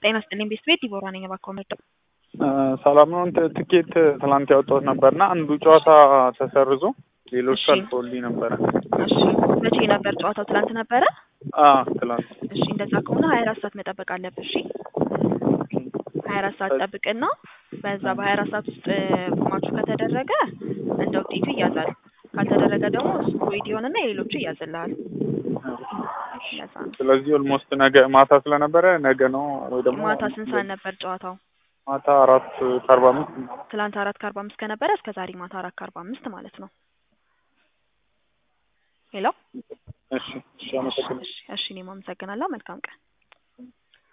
ጤና ይስጥልኝ ቤት ቤት ዲቦራ ነኝ። እባክዎ ምርጫ ሰላም ነው። እንትን ትኬት ትላንት ያወጣሁት ነበርና አንዱ ጨዋታ ተሰርዞ ሌሎቹ እሺ። አልፎልኝ ነበረ። እሺ መቼ ነበር ጨዋታው? ትላንት ነበረ። አ ትላንት እሺ እንደዛ ከሆነ ሀያ አራት ሰዓት መጠበቅ አለብህ። እሺ ሀያ አራት ሰዓት ጠብቅና በዛ በሀያ አራት ሰዓት ውስጥ ማቹ ከተደረገ እንደ ውጤቱ ይያዛል። ካልተደረገ ደግሞ እሱ ቮይድ ይሆንና የሌሎቹ ይያዝልሃል። ለዛ ነው። ስለዚህ ኦልሞስት ነገ ማታ ስለነበረ ነገ ነው ወይ ደግሞ ማታ ስንት ሰዓት ነበር ጨዋታው? ማታ አራት ከአርባ አምስት ትላንት አራት ከአርባ አምስት ከነበረ እስከ ዛሬ ማታ አራት ከአርባ አምስት ማለት ነው። ሄሎ እሺ እሺ አመሰግናለሁ። እሺ እሺ እኔም አመሰግናለሁ። መልካም ቀን